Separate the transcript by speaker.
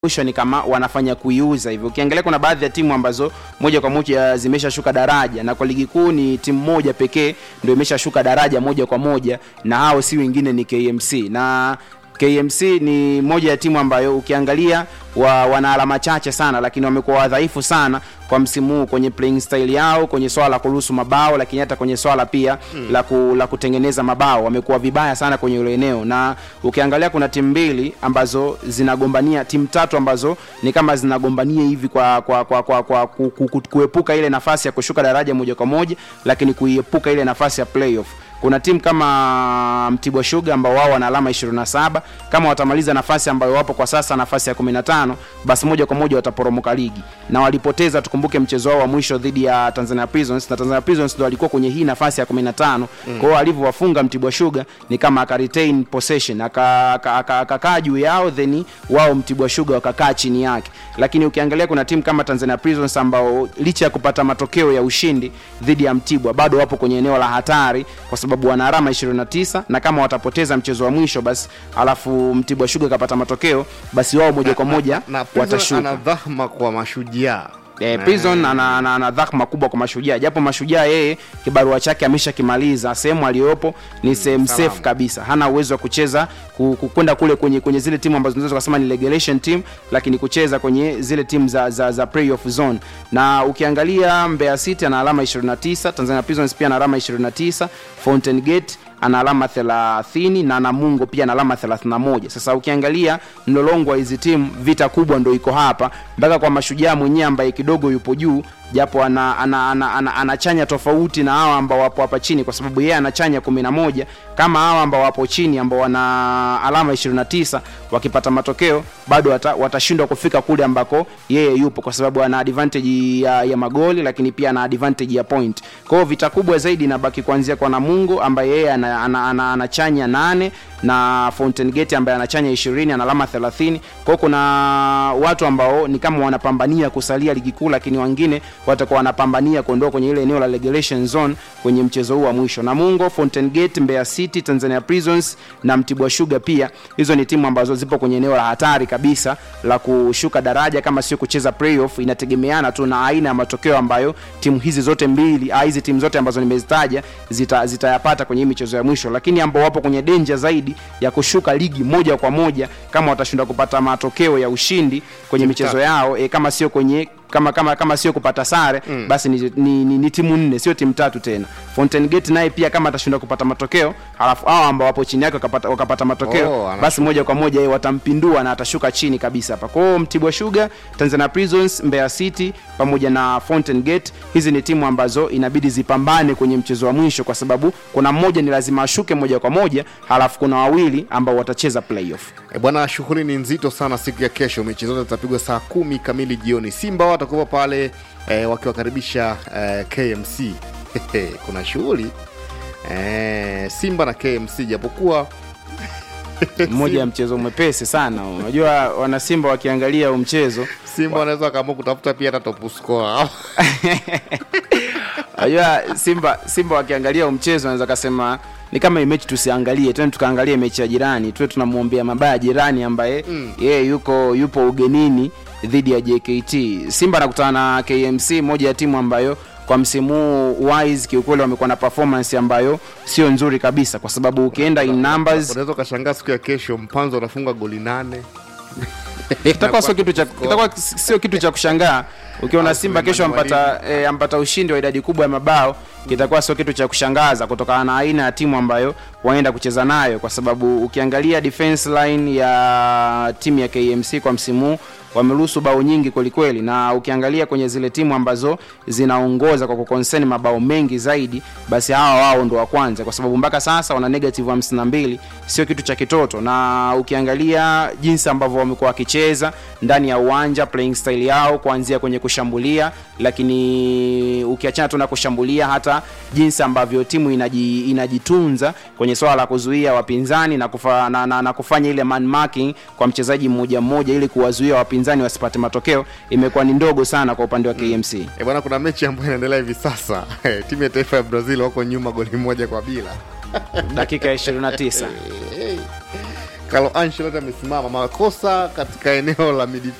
Speaker 1: mwisho ni kama wanafanya kuiuza hivyo. Ukiangalia kuna baadhi ya timu ambazo moja kwa moja zimeshashuka daraja, na kwa ligi kuu ni timu moja pekee ndio imeshashuka daraja moja kwa moja, na hao si wengine ni KMC na KMC ni moja ya timu ambayo ukiangalia wa, wana alama chache sana, lakini wamekuwa wadhaifu sana kwa msimu huu kwenye playing style yao, kwenye swala la kuruhusu mabao, lakini hata kwenye swala pia mm. la, ku, la kutengeneza mabao wamekuwa vibaya sana kwenye ile eneo, na ukiangalia kuna timu mbili ambazo zinagombania, timu tatu ambazo ni kama zinagombania hivi kwa, kwa, kwa, kwa, kwa ku, ku, ku, kuepuka ile nafasi ya kushuka daraja moja kwa moja, lakini kuiepuka ile nafasi ya playoff kuna timu kama Mtibwa Sugar ambao wao wana alama 27. Kama watamaliza nafasi ambayo wapo kwa sasa, nafasi ya 15, basi moja kwa moja wataporomoka ligi, na walipoteza, tukumbuke mchezo wao wa mwisho dhidi ya Tanzania Prisons, na Tanzania Prisons ndio walikuwa kwenye hii nafasi ya 15. Mm. Kwa hiyo alivyowafunga Mtibwa Sugar ni kama aka retain possession, akakaa juu yao, then wao Mtibwa Sugar wakakaa chini yake. Lakini ukiangalia kuna timu kama Tanzania Prisons ambao licha ya kupata matokeo ya ushindi dhidi ya Mtibwa bado wapo kwenye eneo la hatari kwa sababu wana alama 29 na kama watapoteza mchezo wa mwisho basi alafu Mtibwa Sugar kapata matokeo basi wao moja kwa moja
Speaker 2: na, na, na
Speaker 1: watashuka.
Speaker 2: ana dhahma kwa mashujaa
Speaker 1: Eh, Prison ana, ana, ana dhahma kubwa kwa mashujaa, japo mashujaa yeye kibarua chake ameshakimaliza. Sehemu aliyopo ni sehemu
Speaker 2: salama.
Speaker 1: safe kabisa, hana uwezo wa kucheza ku- ku- kwenda kule kwenye, kwenye zile timu ambazo tunaweza kusema ni relegation team, lakini kucheza kwenye zile timu za, za, za playoff zone. Na ukiangalia Mbeya City ana alama 29, Tanzania Prisons pia ana alama 29, Fountain Gate ana alama 30 na Namungo pia ana alama 31. Sasa ukiangalia mlolongo wa hizi timu, vita kubwa ndo iko hapa mpaka kwa mashujaa mwenyewe ambaye kidogo yupo juu japo ana, ana, ana, ana, anachanya tofauti na hawa ambao wapo hapa chini, kwa sababu yeye anachanya 11 kama hawa ambao wapo chini ambao wana alama 29 wakipata matokeo bado wata, watashindwa kufika kule ambako yeye yupo, kwa sababu ana advantage ya, ya magoli, lakini pia ana advantage ya point. Kwa hiyo vita kubwa zaidi inabaki kuanzia kwa Namungo ambaye yeye ana, ana, ana, anachanya nane na Fountain Gate ambaye anachanya 20 ana alama 30. Kwa hiyo kuna watu ambao ni kama wanapambania kusalia ligi kuu, lakini wengine watakuwa wanapambania kuondoka kwenye ile eneo la relegation zone kwenye mchezo huu wa mwisho. Namungo, Fountain Gate, Mbeya City, Tanzania Prisons na Mtibwa Sugar pia, hizo ni timu ambazo zipo kwenye eneo la hatari kabisa la kushuka daraja, kama sio kucheza playoff. Inategemeana tu na aina ya matokeo ambayo timu hizi zote mbili, ah, hizi timu zote ambazo nimezitaja zita, zitayapata kwenye hii michezo ya mwisho, lakini ambao wapo kwenye danger zaidi ya kushuka ligi moja kwa moja kama watashindwa kupata matokeo ya ushindi kwenye michezo yao e, kama sio kwenye kama kama kama sio kupata sare mm. basi ni, ni, ni, ni timu nne sio timu tatu tena. Fountain Gate naye pia kama atashindwa kupata matokeo, halafu hao ambao wapo chini yake wakapata, wakapata matokeo
Speaker 2: Oh, ana-
Speaker 1: basi moja kwa moja yeye watampindua na atashuka chini kabisa hapa. Kwa hiyo Mtibwa Sugar, Tanzania Prisons, Mbeya City pamoja na Fountain Gate, hizi ni timu ambazo inabidi zipambane kwenye mchezo wa mwisho, kwa sababu kuna mmoja ni lazima ashuke moja kwa moja, halafu kuna wawili ambao watacheza playoff.
Speaker 2: E bwana, shughuli ni nzito sana siku ya kesho. Mechi zote zitapigwa saa kumi kamili jioni. Simba watakuwa pale e, wakiwakaribisha e, KMC. Kuna shughuli e, Simba na KMC, japokuwa
Speaker 1: Mmoja ya mchezo mwepesi sana. Unajua wana Simba wakiangalia huu mchezo
Speaker 2: Simba wanaweza wakaamua kutafuta pia hata top scorer.
Speaker 1: Unajua Simba Simba wakiangalia huu mchezo wanaweza kasema ni kama hii mechi tusiangalie, twende tukaangalie mechi ya jirani, tuwe tunamwombea mabaya jirani ambaye mm. yeye yuko yupo ugenini dhidi ya JKT. Simba anakutana na KMC, moja ya timu ambayo kwa msimu huu wise kiukweli wamekuwa na performance ambayo sio nzuri kabisa, kwa sababu ukienda in numbers
Speaker 2: Unaweza ukashangaa siku ya kesho Mpanzo anafunga goli nane.
Speaker 1: kitakuwa sio kitu cha kitakuwa sio kitu cha kushangaa ukiona
Speaker 2: Au
Speaker 1: Simba kesho
Speaker 2: Suleiman
Speaker 1: ampata e, ampata ushindi wa idadi kubwa ya mabao, kitakuwa sio kitu cha kushangaza kutokana na aina ya timu ambayo waenda kucheza nayo, kwa sababu ukiangalia defense line ya timu ya KMC kwa msimu huu wameruhusu bao nyingi kwelikweli, na ukiangalia kwenye zile timu ambazo zinaongoza kwa kukonseni mabao mengi zaidi, basi hawa wao ndo wa kwanza, kwa sababu mpaka sasa wana negative 52, sio kitu cha kitoto. Na ukiangalia jinsi ambavyo wamekuwa wakicheza ndani ya uwanja, playing style yao kuanzia kwenye kushambulia, lakini ukiachana tu na kushambulia, hata jinsi ambavyo timu inaji, inajitunza kwenye swala la kuzuia wapinzani na, kufa, na, na, na kufanya ile man marking kwa mchezaji mmoja mmoja ili kuwazuia wapinzani wasipate matokeo imekuwa ni ndogo sana kwa upande wa KMC.
Speaker 2: E bwana, kuna mechi ambayo inaendelea hivi sasa. Timu ya taifa ya Brazil wako nyuma goli moja kwa bila.
Speaker 1: dakika ya 29
Speaker 2: Carlo Ancelotti amesimama makosa katika eneo la midfield